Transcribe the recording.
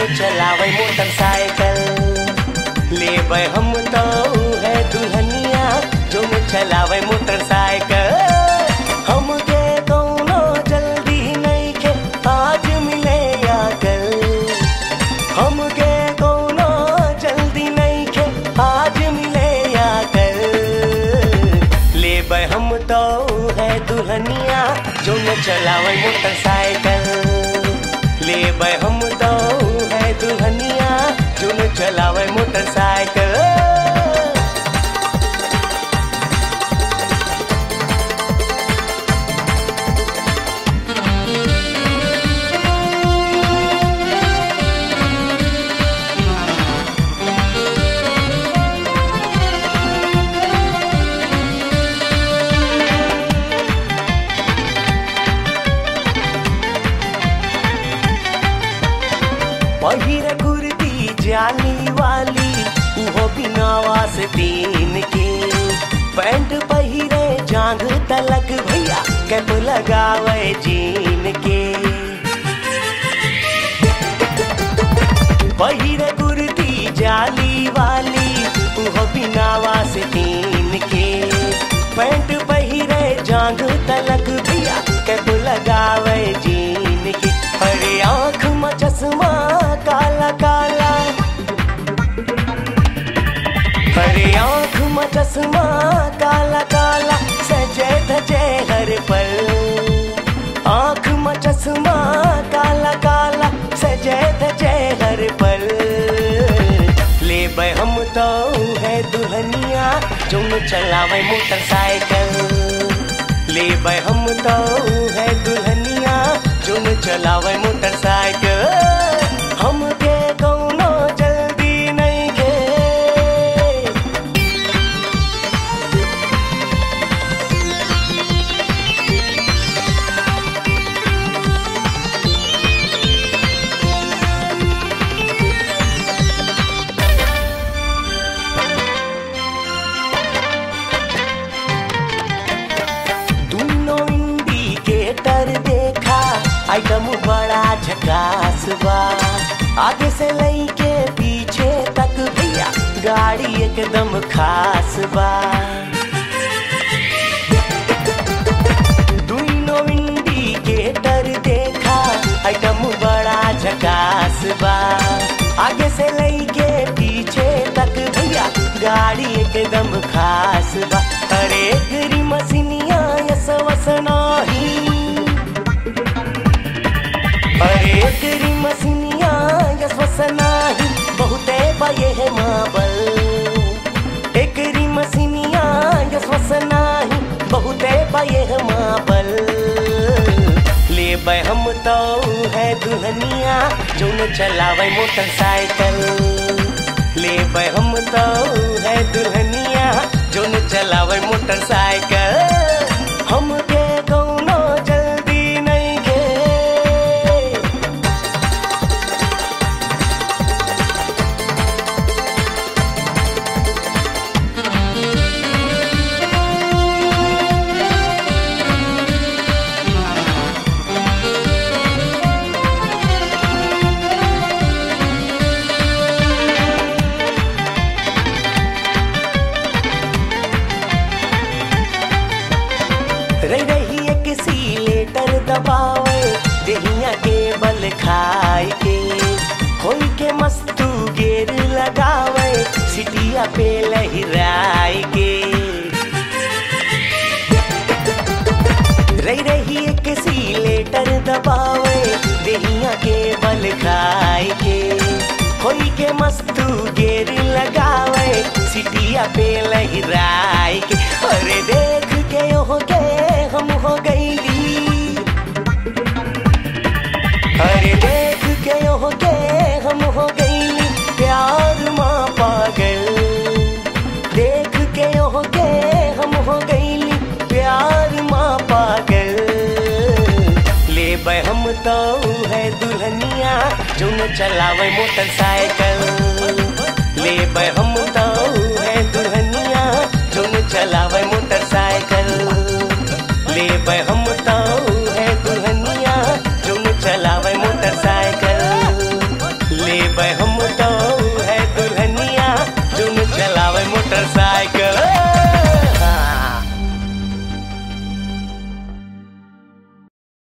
चलावे मोटरसाइकिल लेबै हम तो है दुल्हनिया जो चलावे मोटरसाइकिल हमके कौनो जल्दी नहीं के आज मिले या कल हमके कौनो जल्दी नहीं के आज मिले या कल लेबै हम तो है दुल्हनिया जो न चलावे मोटरसाइकिल लेबै हम तो है दुल्हनिया जो न चलावे मोटरसाइकिल पहिर कुर्ती जाली वाली उहो बिनावा से तीन के पैंट पहिरे जांघ तलक भैया कैप लगावे जीन के पहिर कुर्ती जाली वाली उहो बिनावा से तीन के पैंट पहिरे जांघ तलक भैया कैप लगावे जीन के अरे आंख में चश्मा काला काला अरे आंख में चश्मा काला काला सजे धजे हर पल आंख में चश्मा काला काला सजे धजे हर पल ले हम तो है दुल्हनिया जो चलावे मोटरसाइकिल ले हम तो है दुल्हनिया जो चलावे मोटरसाइकिल हमके कौनो जल्दी नहीं के दोनों इंडिकेटर देखा आइटम बड़ा झकास बा आगे से लेके पीछे तक भैया गाड़ी एकदम खास बा दोनों इंडिकेटर देखा आइटम बड़ा झकास बा आगे से लेके पीछे तक भैया गाड़ी एकदम खास बा अरे गरी मसीनिया यस वस नाही अरे गरी मसीनिया यस वस नाही बहुते बये है माबल एकरी मसीनिया यस वस नाही बहुते बये है माबल ले हम तो है दुल्हनिया जो न चलावे मोटरसाइकिल ले हम तो है दुल्हनिया जो न चलावे मोटरसाइकिल हमके कौनो जल्दी नहीं के रही रही एक सीलेटर दबावे दहिया के बल खाए के होई के मस्तू गेर लगावे सिटिया पे लहराए के रही रही एक सीलेटर दबावे दहिया के बल खाए के होई के मस्तू गेर लगावे सिटिया पे लहराए के अरे देख के हो के हम हो गईली अरे देख के हो के हम हो गईली प्यार माँ पागल देख के हो के हम हो गईली प्यार माँ पागल ले हम तो है दुल्हनिया जो न चलावे मोटरसाइकिल ले हम तो है दुल्हनिया जो न चलावे मोटरसाइकिल ले हम तो